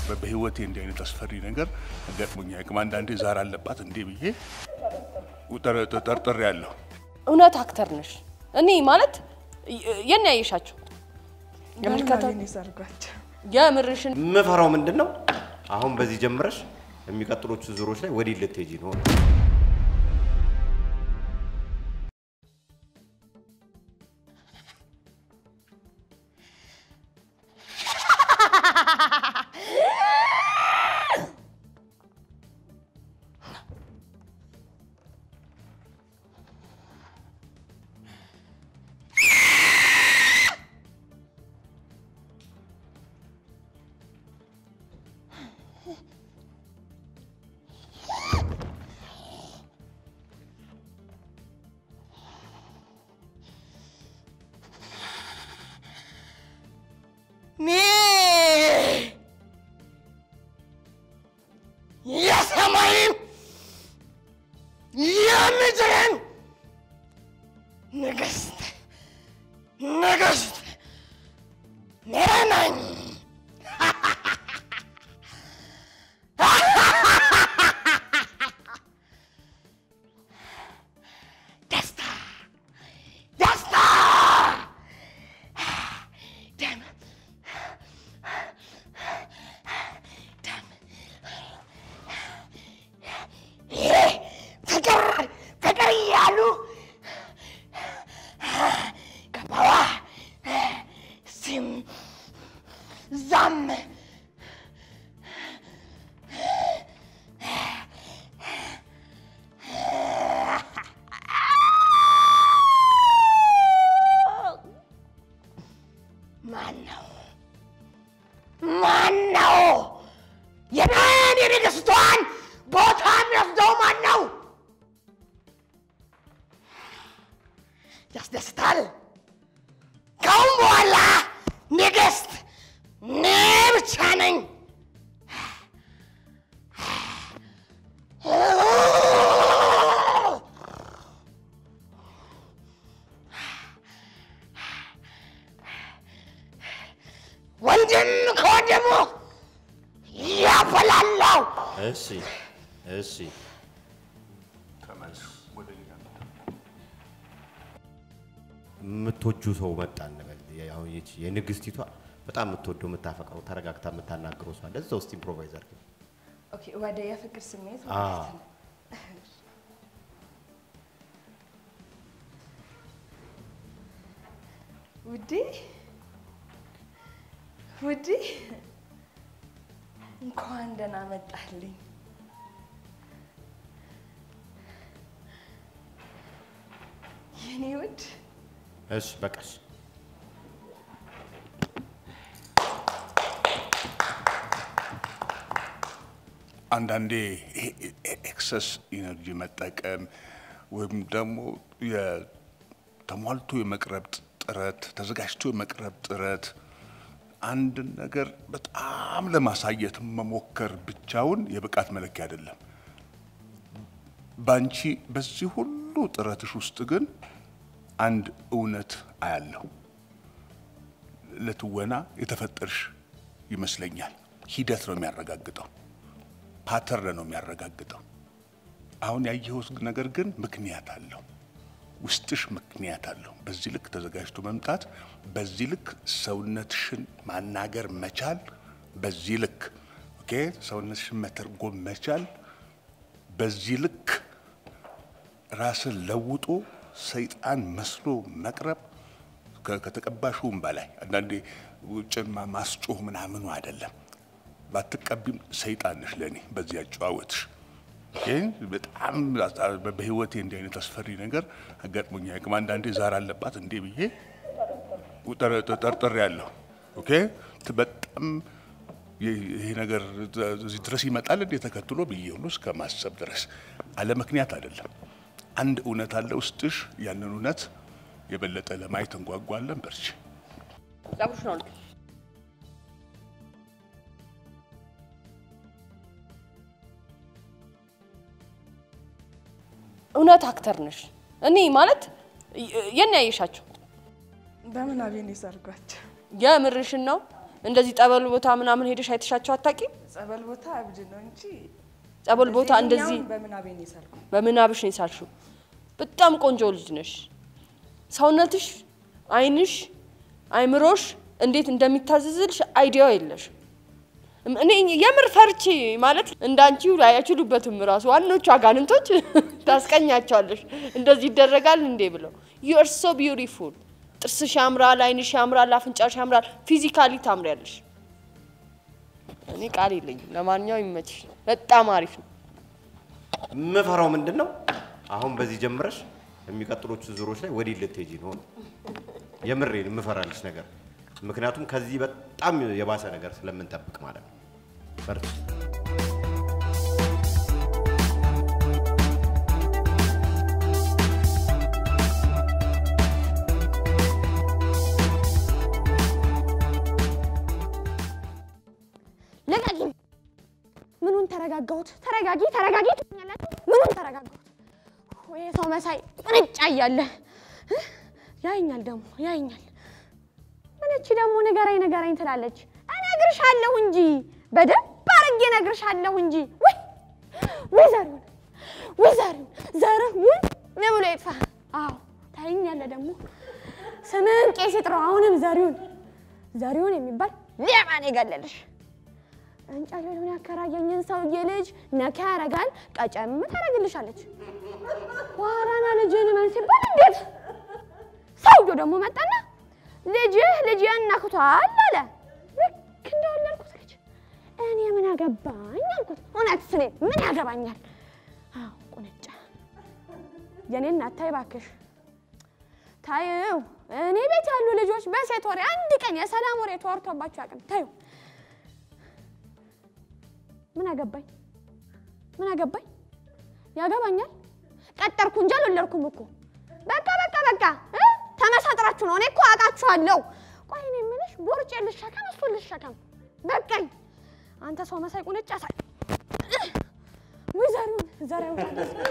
በህይወቴ እንዲህ አይነት አስፈሪ ነገር ገጥሞኛ ቅም አንዳንዴ ዛር አለባት እንዴ ብዬ ጠርጥሬ ያለሁ። እውነት አክተር ነሽ። እኔ ማለት የት ነው ያየሻቸው? የምልከታ ሰርጓቸው የምርሽን የምፈራው ምንድን ነው? አሁን በዚህ ጀምረሽ የሚቀጥሎቹ ዙሮች ላይ ወዲህ ልትሄጂ ነው። የሰማይም የምድርን ንግሥት ንግሥት እኔ ነኝ። ደስታ ደስታ ደም ደም ይሄ ፍቅር ፍቅር እያሉ ገባዋ ሲም ዛም ማን ነው ማን ነው የኔን የንግሥቷን ቦታ የሚወስደው ማን ነው? ያስደስታል። ከአሁን በኋላ ንግሥት እኔ ብቻ ነኝ። ወንድም ከወንድሙ ያፈላለው እሺ እሺ ተመልስ ወደ እኛ የምትወጁ ሰው መጣ እንበል። አሁን ይቺ የንግስቲቷ በጣም የምትወደው የምታፈቅረው ተረጋግታ የምታናግረው ሰው አለ። እዛ ውስጥ ኢምፕሮቫይዝ አድርጊ። ኦኬ፣ ወደ የፍቅር ስሜት አ ማለት ነው። ውዴ ውዴ እንኳን ደህና መጣልኝ። የኔ ውድ እሺ በቃሽ። አንዳንዴ ይሄ ኤክሰስ ኢነርጂ መጠቀም ወይም ደግሞ የ- ተሟልቶ የመቅረብ ጥረት ተዘጋጅቶ የመቅረብ ጥረት አንድን ነገር በጣም ለማሳየት መሞከር ብቻውን የብቃት መለኪያ አይደለም። ባንቺ በዚህ ሁሉ ጥረትሽ ውስጥ ግን አንድ እውነት አያለሁ። ለትወና የተፈጠርሽ ይመስለኛል። ሂደት ነው የሚያረጋግጠው፣ ፓተርን ነው የሚያረጋግጠው። አሁን ያየሁት ነገር ግን ምክንያት አለው። ውስጥሽ ምክንያት አለው። በዚህ ልክ ተዘጋጅቶ መምጣት፣ በዚህ ልክ ሰውነትሽን ማናገር መቻል፣ በዚህ ልክ ኦኬ ሰውነትሽን መተርጎም መቻል፣ በዚህ ልክ ራስን ለውጦ ሰይጣን መስሎ መቅረብ ከ- ከተቀባሽውም በላይ አንዳንዴ ውጭን ማ- ማስጮህ ምናምኑ አይደለም። ባትቀቢም ሰይጣን ነሽ ለእኔ በዚህ አጨዋወትሽ። ኦኬ? በጣም አስ- በህይወቴ እንዲህ አይነት አስፈሪ ነገር አጋጥሞኛ ያቅም አንዳንዴ ዛር አለባት እንዴ ብዬ ጠርጥሬ ያለሁ። ኦኬ ት- በጣም ይ- ይሄ ነገር እዚህ ድረስ ይመጣል እንዴ ተከትሎ ብዬ ሁሉ እስከ ማሰብ ድረስ አለ ምክንያት አይደለም። አንድ እውነት አለ ውስጥሽ። ያንን እውነት የበለጠ ለማየት እንጓጓለን። በርቺ። ጸጉርሽ ነው እንዴ? እውነት አክተር ነሽ። እኔ ማለት የት ነው ያየሻቸው? በምን አቤን የሰርጓቸው የምርሽን ነው? እንደዚህ ጠበል ቦታ ምናምን ሄደሽ አይተሻቸው አታውቂም? ጸበል ቦታ እብድ ነው እንጂ ጸበል ቦታ እንደዚህ ይሄኛውን በምናቤ ነው የሳልኩት። በምናብሽ ነው የሳልሽው። በጣም ቆንጆ ልጅ ነሽ። ሰውነትሽ፣ አይንሽ፣ አይምሮሽ እንዴት እንደሚታዘዝልሽ አይዲያው የለሽ። እኔ የምር ፈርቼ ማለት እንዳንቺ አይችሉበትም። ራሱ ዋኖቹ አጋንንቶች ታስቀኛቸዋለሽ። እንደዚህ ይደረጋል እንዴ ብለው ዩ አር ሶ ቢዩቲፉል። ጥርስሽ ያምራል፣ አይንሽ ያምራል፣ አፍንጫሽ ያምራል። ፊዚካሊ ታምሪያለሽ። እኔ ቃል የለኝም። ለማንኛውም ይመችሽ። በጣም አሪፍ ነው። የምፈራው ምንድን ነው? አሁን በዚህ ጀምረሽ የሚቀጥሎቹ ዙሮች ላይ ወዲህ ልትሄጂ ነው። የምሬን የምፈራልሽ ነገር ምክንያቱም ከዚህ በጣም የባሰ ነገር ስለምንጠብቅ ማለት ነው። በርቺ። ልቀቂኝ! ምኑን ተረጋጋሁት? ተረጋጊ ተረጋጊ ትኛላችሁ። ምኑን ተረጋጋሁት? ወይ ሰው መሳይ ቁንጫ እያለ እ? ያይኛል ደግሞ ያይኛል። ምን እቺ ደግሞ ንገረኝ ንገረኝ ትላለች። እነግርሻለሁ እንጂ በደንብ አድርጌ እነግርሻለሁ እንጂ። ወይ ወይ ዘሪሁን ወይ ዘሪሁን ዘሪሁን ምን ብሎ ይጥፋ? አዎ ታይኛለህ ደግሞ ስምን ቄስ ይጥራው። አሁንም ዘሪሁን ዘሪሁን የሚባል ሌባ ነው የገለልሽ። እንጨሉን ያከራየኝን ሰውዬ ልጅ ነካ ያረጋል፣ ቀጨም ታደርግልሻለች። ዋራና ልጅን መን ሲባል እንዴት ሰውዬው ደግሞ መጣና ልጅህ ልጅህን ነክቷል አለ። ልክ እንደወለድኩት ልጅ እኔ ምን አገባኝ አልኩት። እውነት ስኔ ምን ያገባኛል? አዎ ቁንጫ የኔ እናት ታይ እባክሽ ታዩ። እኔ ቤት ያሉ ልጆች በሴት ወሬ አንድ ቀን የሰላም ወሬ ተወርቶባቸው ያቅም ታዩ ምን አገባኝ? ምን አገባኝ? ያገባኛል። ቀጠርኩ እንጂ አልወለድኩም እኮ። በቃ በቃ በቃ እ ተመሳጥራችሁ ነው። እኔ እኮ አውቃችኋለሁ። ቆይ እኔ የምልሽ ቦርጬ ልሸከም እሱ ልሸከም? በቃኝ። አንተ ሰው መሳይ ቁንጫ ሳይ ወይ ዘሪሁን ዘሪሁን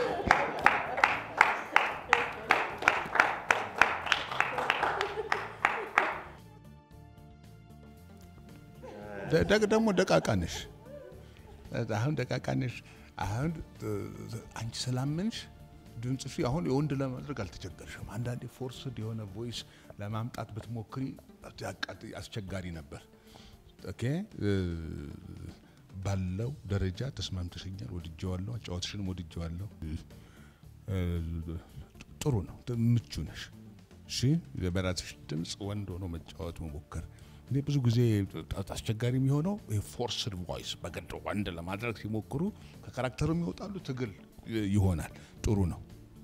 ደ- ደግሞ ደቃቃ ነሽ። አሁን ደቃቃ ነሽ። አሁን እ፣ አንቺ ስላመንሽ ድምፅሽ አሁን የወንድ ለማድረግ አልተቸገርሽም። አንዳንዴ ፎርስድ የሆነ ቮይስ ለማምጣት ብትሞክሪ ያቃጥ- አስቸጋሪ ነበር። ኦኬ እ፣ ባለው ደረጃ ተስማምተሽኛል። ወድጀዋለሁ። አጫወትሽንም ወድጀዋለሁ። እ፣ ጥሩ ነው። ምቹ ነሽ። እሺ በራስሽ ድምፅ ወንድ ሆኖ መጫወት መሞከር። እኔ ብዙ ጊዜ አስቸጋሪ የሚሆነው ፎርስድ ቮይስ በግድ ወንድ ለማድረግ ሲሞክሩ ከካራክተሩ የሚወጣሉ ትግል ይሆናል። ጥሩ ነው።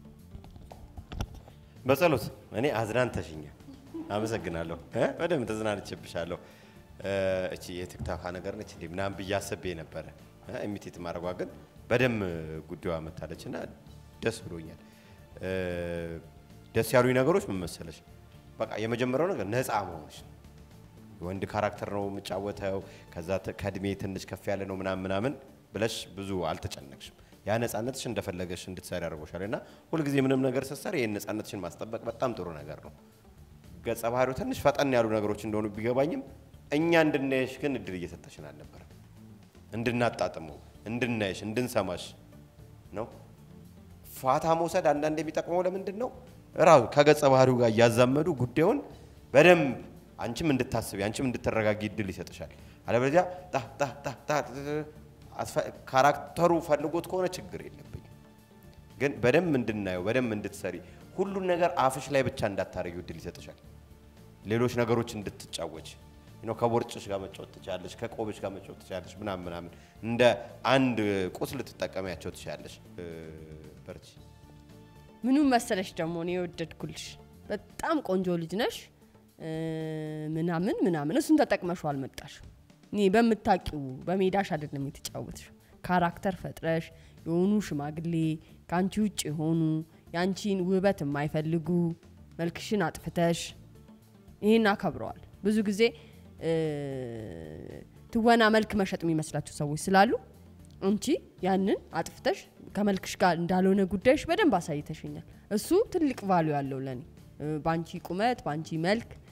በጸሎት እኔ አዝናንተሽኛል። አመሰግናለሁ። እ? በደንብ ተዝናንቼብሻለሁ። እ፣ እቺ የቲክታካ ነገር ነች እንዴ ምናምን ብዬ አስቤ ነበረ። እ፣ ኢሚቴት ማድረጓ ግን በደንብ ጉዳዩ መታለች እና ደስ ብሎኛል። እ፣ ደስ ያሉኝ ነገሮች ምን መሰለሽ? በቃ የመጀመሪያው ነገር ነፃ መሆንሽ ነው። የወንድ ካራክተር ነው የምጫወተው፣ ከዛ ተ- ከእድሜ ትንሽ ከፍ ያለ ነው ምናምን ምናምን ብለሽ ብዙ አልተጨነቅሽም። ያ ነፃነትሽ እንደፈለገሽ እንድትሰሪ አድርጎሻል እና ሁልጊዜ ምንም ነገር ስትሰሪ ይህን ነፃነትሽን ማስጠበቅ በጣም ጥሩ ነገር ነው። ገጸ ባህሪው ትንሽ ፈጠን ያሉ ነገሮች እንደሆኑ ቢገባኝም እኛ እንድናየሽ ግን እድል እየሰጠሽን አልነበረም። እንድናጣጥመው፣ እንድናየሽ፣ እንድንሰማሽ ነው። ፋታ መውሰድ አንዳንድ የሚጠቅመው ለምንድን ነው? ራሱ ከገጸ ባህሪው ጋር እያዛመዱ ጉዳዩን በደንብ አንቺም እንድታስቢ አንቺም እንድትረጋጊ እድል ይሰጥሻል። አለበለዚያ ጣ ጣ ጣ ጣ አስፈ- ካራክተሩ ፈልጎት ከሆነ ችግር የለብኝም። ግን በደንብ እንድናየው በደንብ እንድትሰሪ ሁሉን ነገር አፍሽ ላይ ብቻ እንዳታረጊው እድል ይሰጥሻል። ሌሎች ነገሮች እንድትጫወች ነው። ከቦርጭሽ ጋር መጫወት ትችላለሽ፣ ከቆብሽ ጋር መጫወት ትችላለሽ፣ ምናምን ምናምን እንደ አንድ ቁስ ልትጠቀሚያቸው ትችላለሽ። እ፣ በርቺ። ምኑን መሰለሽ ደግሞ እኔ የወደድኩልሽ በጣም ቆንጆ ልጅ ነሽ እ፣ ምናምን ምናምን እሱን ተጠቅመሽው አልመጣሽ። እኔ በምታቂው በሜዳሽ አይደለም የተጫወትሽ። ካራክተር ፈጥረሽ የሆኑ ሽማግሌ ከአንቺ ውጭ የሆኑ የአንቺን ውበት የማይፈልጉ መልክሽን አጥፍተሽ ይሄን አከብረዋል። ብዙ ጊዜ እ፣ ትወና መልክ መሸጥ የሚመስላቸው ሰዎች ስላሉ አንቺ ያንን አጥፍተሽ ከመልክሽ ጋር እንዳልሆነ ጉዳይሽ በደንብ አሳይተሽኛል። እሱ ትልቅ ቫሉ ያለው ለኔ እ፣ በአንቺ ቁመት፣ በአንቺ መልክ እ፣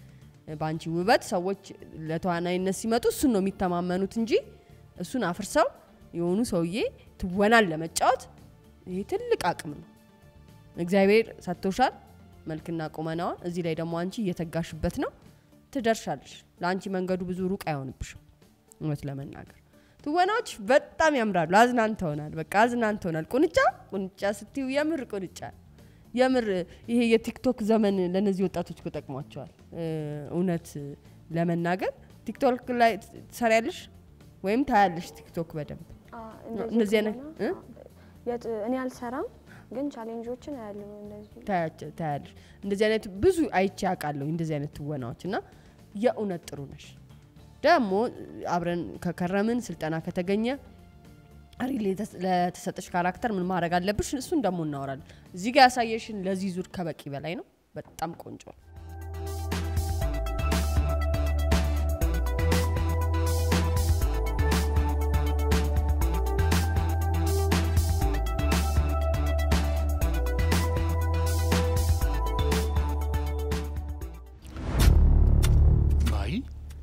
በአንቺ ውበት ሰዎች ለተዋናይነት ሲመጡ እሱን ነው የሚተማመኑት እንጂ እሱን አፍርሰው የሆኑ ሰውዬ ትወናን ለመጫወት ይሄ ትልቅ አቅም ነው። እግዚአብሔር ሰጥቶሻል መልክና ቁመናዋን። እዚህ ላይ ደግሞ አንቺ እየተጋሽበት ነው፣ ትደርሻለሽ። ለአንቺ መንገዱ ብዙ ሩቅ አይሆንብሽም። እውነት ለመናገር ትወናዎች በጣም ያምራሉ። አዝናንተውናል። በቃ አዝናንተውናል። ቁንጫ ቁንጫ ስትዩ የምር ቁንጫ የምር ይሄ የቲክቶክ ዘመን ለእነዚህ ወጣቶች እኮ ጠቅሟቸዋል። እ፣ እውነት ለመናገር ቲክቶክ ላይ ትሰሪያለሽ ወይም ታያለሽ ቲክቶክ በደንብ እነዚህ አይነት እ? የት እኔ አልሰራም፣ ግን ቻሌንጆችን አያለሁ እንደዚህ ታያቸ- ታያለሽ እንደዚህ አይነት ብዙ አይቼ ያውቃለሁ እንደዚህ አይነት ትወናዎች እና የእውነት ጥሩ ነሽ ደግሞ አብረን ከከረምን ስልጠና ከተገኘ ሪል የተስ- ለተሰጠሽ ካራክተር ምን ማድረግ አለብሽ እሱን ደግሞ እናወራለን እዚህ ጋር ያሳየሽን ለዚህ ዙር ከበቂ በላይ ነው በጣም ቆንጆ ነው ማይ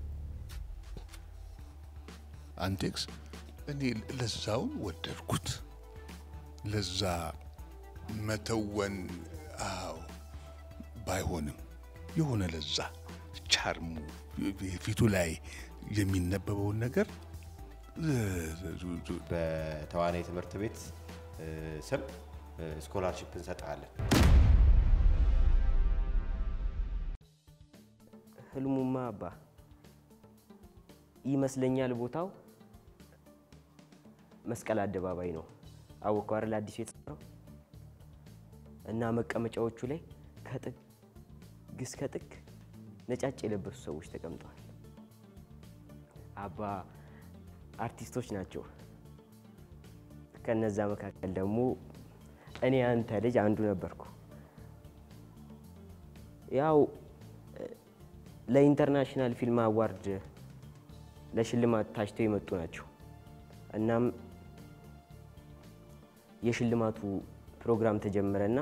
አንቴክስ እኔ ለዛውን ወደድኩት። ለዛ መተወን አዎ ባይሆንም የሆነ ለዛ ቻርሙ ፊቱ ላይ የሚነበበውን ነገር በተዋናይ ትምህርት ቤት እ፣ ስም ስኮላርሽፕ እንሰጣለን። ህልሙማ አባ ይመስለኛል ቦታው መስቀል አደባባይ ነው። አወቀው አይደል? አዲሱ የተሰራው እና መቀመጫዎቹ ላይ ከጥግ እስከ ጥግ ነጫጭ የለበሱ ሰዎች ተቀምጠዋል። አባ አርቲስቶች ናቸው። ከነዛ መካከል ደግሞ እኔ አንተ ልጅ አንዱ ነበርኩ። ያው ለኢንተርናሽናል ፊልም አዋርድ ለሽልማት ታጭተው የመጡ ናቸው። እናም የሽልማቱ ፕሮግራም ተጀመረና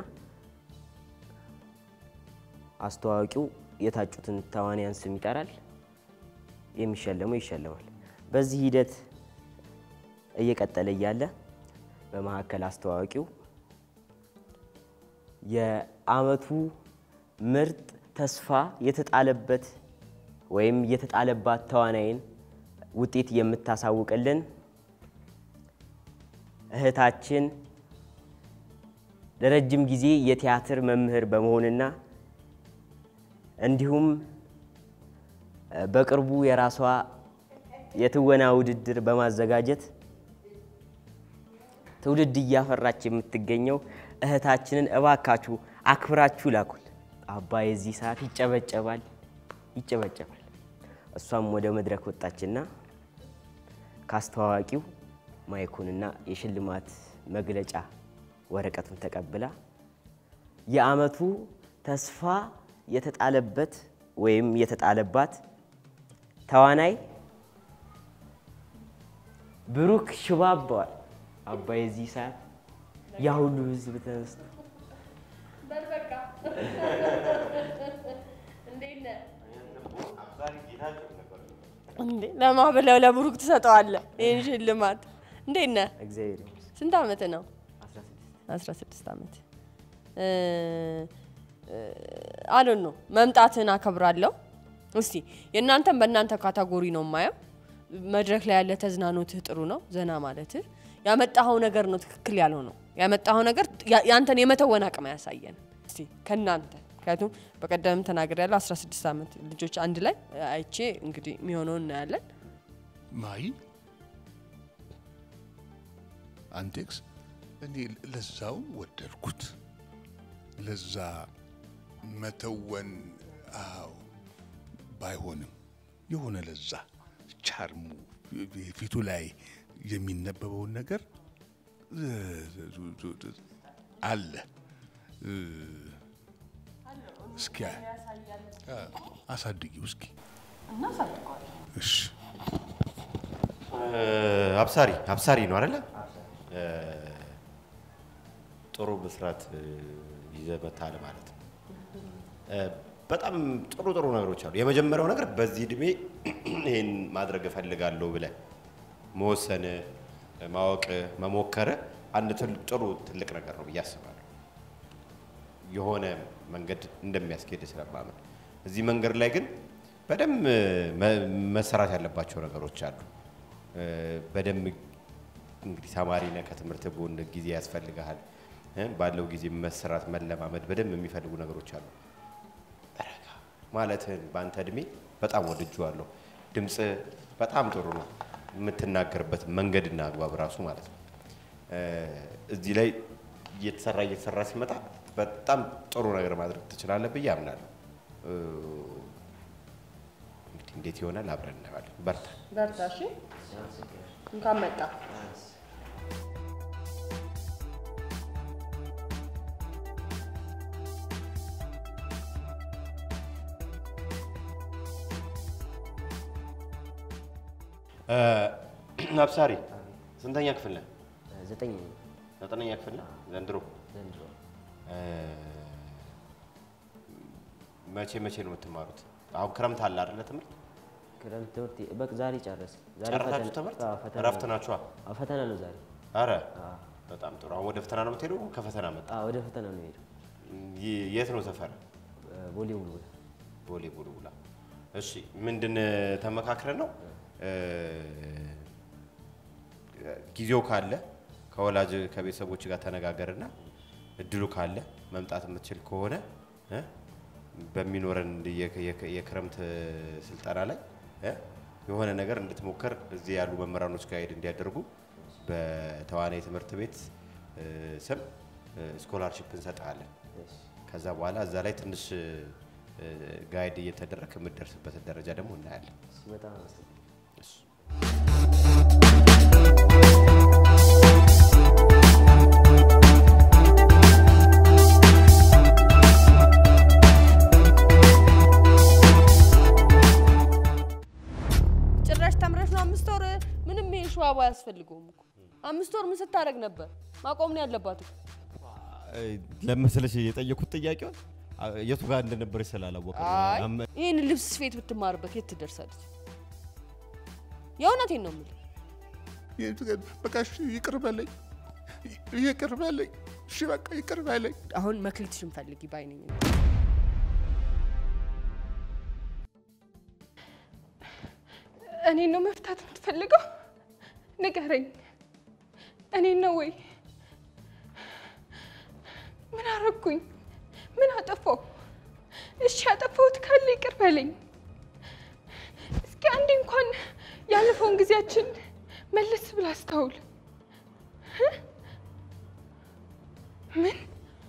አስተዋዋቂው የታጩትን ተዋንያን ስም ይጠራል፣ የሚሸለመው ይሸለማል። በዚህ ሂደት እየቀጠለ እያለ በመካከል አስተዋዋቂው የአመቱ ምርጥ ተስፋ የተጣለበት ወይም የተጣለባት ተዋናይን ውጤት የምታሳውቅልን እህታችን ለረጅም ጊዜ የቲያትር መምህር በመሆንና እንዲሁም እ፣ በቅርቡ የራሷ የትወና ውድድር በማዘጋጀት ትውልድ እያፈራች የምትገኘው እህታችንን እባካችሁ አክብራችሁ ላኩል። አባ የዚህ ሰዓት ይጨበጨባል ይጨበጨባል። እሷም ወደ መድረክ ወጣችና ካስተዋዋቂው ማይኩንና የሽልማት መግለጫ ወረቀቱን ተቀብላ የአመቱ ተስፋ የተጣለበት ወይም የተጣለባት ተዋናይ ብሩክ ሽባባዋል። አባ የዚህ ሰዓት ያ ሁሉ ህዝብ ተነስቶ እንዴ ለማ ብለው ለብሩክ ትሰጠዋለህ ይህን ሽልማት እንዴት ነህ እግዚአብሔር ይመስገን። ስንት አመት ነው 16 16 ዓመት አዶን ነው መምጣትህን አከብራለሁ። እስቲ የእናንተን በእናንተ ካታጎሪ ነው የማየው። መድረክ ላይ ያለ ተዝናኖትህ ጥሩ ነው፣ ዘና ማለትህ ያመጣኸው ነገር ነው ትክክል ያለው ነው ያመጣኸው ነገር ያ- ያንተን የመተወን አቅም አያሳየን። እስቲ ከእናንተ ምክንያቱም በቀደም ተናገር ያለው 16 ዓመት ልጆች አንድ ላይ አይቼ እንግዲህ የሚሆነውን እናያለን። ማይ አንቴክስ እኔ ለዛውን ወደድኩት። ለዛ መተወን አዎ ባይሆንም የሆነ ለዛ ቻርሙ ፊቱ ላይ የሚነበበውን ነገር አለ። እስኪ አሳድጊው እስኪ እሺ አብሳሪ አብሳሪ ነው አይደለ? እ፣ ጥሩ ብስራት እ፣ ይዘህ መጥተሃል ማለት ነው። እ፣ በጣም ጥሩ ጥሩ ነገሮች አሉ። የመጀመሪያው ነገር በዚህ እድሜ ይህን ማድረግ እፈልጋለሁ ብለህ መወሰን፣ ማወቅ፣ መሞከር አንድ ትል- ጥሩ ትልቅ ነገር ነው ብዬ አስባለሁ። የሆነ መንገድ እንደሚያስኬድ ስለማመን እዚህ መንገድ ላይ ግን በደንብ መ- መሰራት ያለባቸው ነገሮች አሉ። እ፣ በደንብ እንግዲህ ተማሪ ነህ፣ ከትምህርት ጎን ጊዜ ያስፈልግሃል። እ፣ ባለው ጊዜ መሰራት መለማመድ በደንብ የሚፈልጉ ነገሮች አሉ። ረጋ ማለትህን በአንተ እድሜ በጣም ወድጄዋለሁ። ድምፅ በጣም ጥሩ ነው። የምትናገርበት መንገድና አግባብ ራሱ ማለት ነው። እ፣ እዚህ ላይ እየተሰራ እየተሰራ ሲመጣ በጣም ጥሩ ነገር ማድረግ ትችላለህ ብዬ አምናለሁ። እ፣ እንግዲህ እንዴት ይሆናል አብረን እናየዋለን። በርታ። በርታ። እሺ፣ እንኳን መጣ። እ፣ አብሳሪ ስንተኛ ክፍል ነህ? ዘጠኝ ዘጠነኛ ክፍል ነህ ዘንድሮ? ዘንድሮ እ፣ መቼ መቼ ነው የምትማሩት? አሁን ክረምት አለ አይደለ? ትምህርት ክረምት ትምህርት በቃ ዛሬ ጨረስ። ዛሬ ጨረሳችሁ ፈተና- ትምህርት? አዎ፣ ፈተና እረፍት ነው። ናችኋ? አዎ፣ ፈተና ነው ዛሬ። አረ አዎ፣ በጣም ጥሩ። አሁን ወደ ፈተና ነው የምትሄደው? ከፈተና መጣ። አዎ፣ ወደ ፈተና ነው የሄደው። ይ- የት ነው ሰፈር? ቦሌ ቡልቡላ ቦሌ ቡልቡላ። እሺ ምንድን ተመካክረን ነው እ፣ ጊዜው ካለ ከወላጅ ከቤተሰቦች ጋር ተነጋገርና እድሉ ካለ መምጣት የምትችል ከሆነ እ፣ በሚኖረን የ- የ- የክረምት ስልጠና ላይ እ፣ የሆነ ነገር እንድትሞክር እዚህ ያሉ መምህራኖች ጋር ሄድ እንዲያደርጉ በተዋናይ ትምህርት ቤት እ፣ ስም ስኮላርሽፕ እንሰጥሃለን። ከዛ በኋላ እዛ ላይ ትንሽ እ፣ ጋይድ እየተደረግ የምትደርስበትን ደረጃ ደግሞ እናያለን። እሺ፣ በጣም አመሰግናለሁ። እሺ። ጭራሽ ተምረሽ ነው አምስት ወር ምንም ይሄ ሸዋባ አያስፈልገውም እኮ አምስት ወር ምን ስታደርግ ነበር? ማቆም ነው ያለባት እኮ። ለመሰለሽ የጠየኩት ጥያቄውን የቱ ጋር እንደነበረች ስላላወቀ አይ ይህን ልብስ ስፌት ብትማርበት የት ትደርሳለች? የእውነቴን ነው የምልህ። በቃ እሺ ይቅር በለኝ፣ ይቅር በለኝ። እሺ በቃ ይቅር በለኝ። አሁን መክሊትሽን ፈልጊ ባይነኝ እኔን ነው መፍታት የምትፈልገው? ንገረኝ። እኔን ነው ወይ? ምን አረግኩኝ? ምን አጠፋው? እሺ ያጠፋሁት ካለ ይቅር በለኝ። እስኪ አንዴ እንኳን ያለፈውን ጊዜያችን መለስ ብላ አስታውል። እ? ምን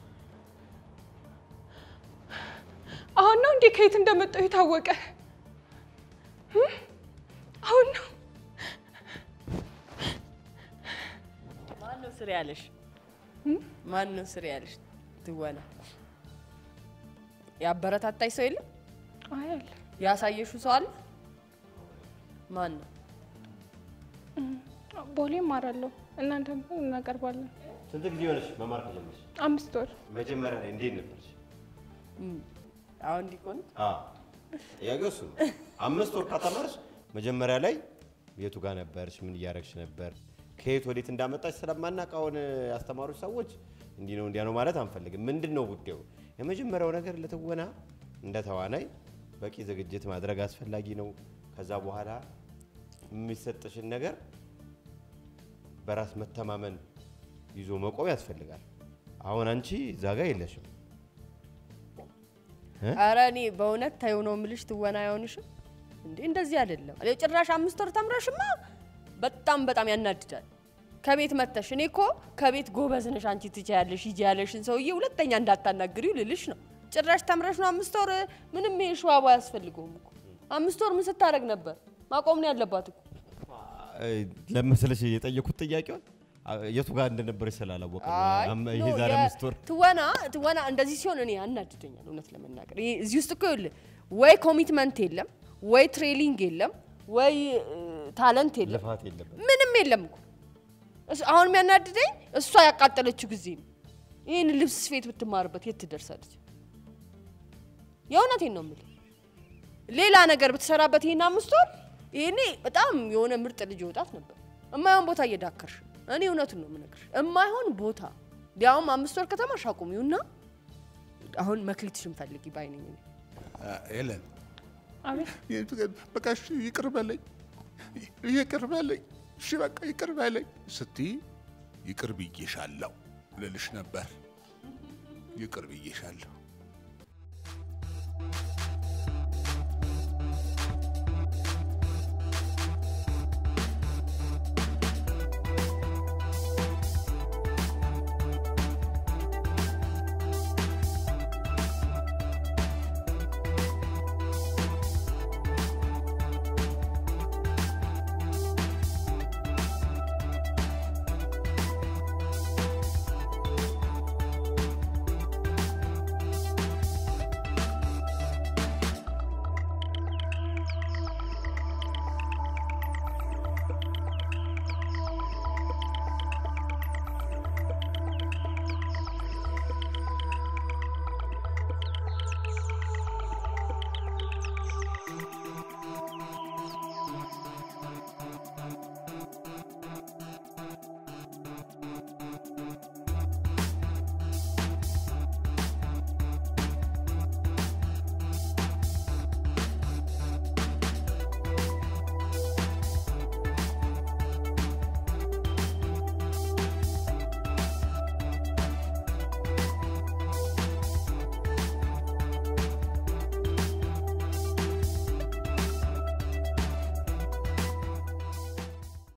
አሁን ነው እንዴ ከየት እንደመጣሁ የታወቀ? እ? አሁን ነው ማን ነው ስር ያለሽ? ማን ነው ስር ያለሽ? ትወና ያበረታታሽ ሰው የለም? አይ አለ ያሳየሽው ሰው አለ? ማን ነው? ቦሌ እማራለሁ እናንተ እናቀርባለን። ስንት ጊዜ ሆነሽ መማር ከጀመርሽ? አምስት ወር መጀመሪያ ላይ እንዴት ነበርሽ? አሁን እንዲቆን ጥያቄው እሱ ነው። አምስት ወር ከተማርሽ መጀመሪያ ላይ የቱ ጋር ነበርሽ? ምን እያደረግሽ ነበር? ከየት ወዴት እንዳመጣች ስለማናውቅ አሁን ያስተማሩች ሰዎች እንዲህ ነው እንዲያ ነው ማለት አንፈልግም። ምንድን ነው ጉዳዩ? የመጀመሪያው ነገር ለትወና እንደ ተዋናይ በቂ ዝግጅት ማድረግ አስፈላጊ ነው። ከዛ በኋላ የሚሰጥሽን ነገር በራስ መተማመን ይዞ መቆም ያስፈልጋል። አሁን አንቺ እዛ ጋር የለሽም። ኧረ እኔ በእውነት ተይው ነው የምልሽ። ትወና አይሆንሽም እንዴ? እንደዚህ አይደለም። እኔ ጭራሽ አምስት ወር ተምረሽማ በጣም በጣም ያናድዳል። ከቤት መተሽ እኔ እኮ ከቤት ጎበዝ ነሽ አንቺ ትችያለሽ ሂጂ ያለሽን ሰውዬ ሁለተኛ እንዳታናግሪው ልልሽ ነው። ጭራሽ ተምረሽ ነው አምስት ወር ምንም ይሄ ሸዋባ አያስፈልገውም እኮ። አምስት ወር ምን ስታደርግ ነበር? ማቆም ነው ያለባት እኮ። ለመሰለሽ የጠየኩት ጥያቄውን የቱ ጋር እንደነበረች ስላላወቀ ነው። አይ አም- ኖ፣ ይሄ ዛሬ የ- አምስት ወር ትወና ትወና እንደዚህ ሲሆን እኔ ያናድደኛል እውነት ለመናገር ይሄ እዚህ ውስጥ እኮ ይኸውልህ ወይ ኮሚትመንት የለም ወይ ትሬኒንግ የለም ወይ ታለንት የለም ልፋት የለበት። ምንም የለም እኮ እሱ- አሁን የሚያናድደኝ እሷ ያቃጠለችው ጊዜ ነው ይህን ልብስ ስፌት ብትማርበት የት ትደርሳለች የእውነቴን ነው የምልህ። ሌላ ነገር ብትሰራበት ይሄን አምስት ወር ይሄኔ በጣም የሆነ ምርጥ ልጅ ወጣት ነበር። እማይሆን ቦታ እየዳከርሽ እኔ እውነቱን ነው የምነግርሽ። እማይሆን ቦታ ሊያውም አምስት ወር ከተማሽ አቁሚውና አሁን መክሊትሽን ፈልጊ ባይነኝ እኔ። ኤለን አቤት በቃ እሺ ይቅር በለኝ ይቅር በለኝ እሺ በቃ ይቅር በለኝ ስትይ ይቅር ብዬሻለሁ ልልሽ ነበር። ይቅር ብዬሻለሁ።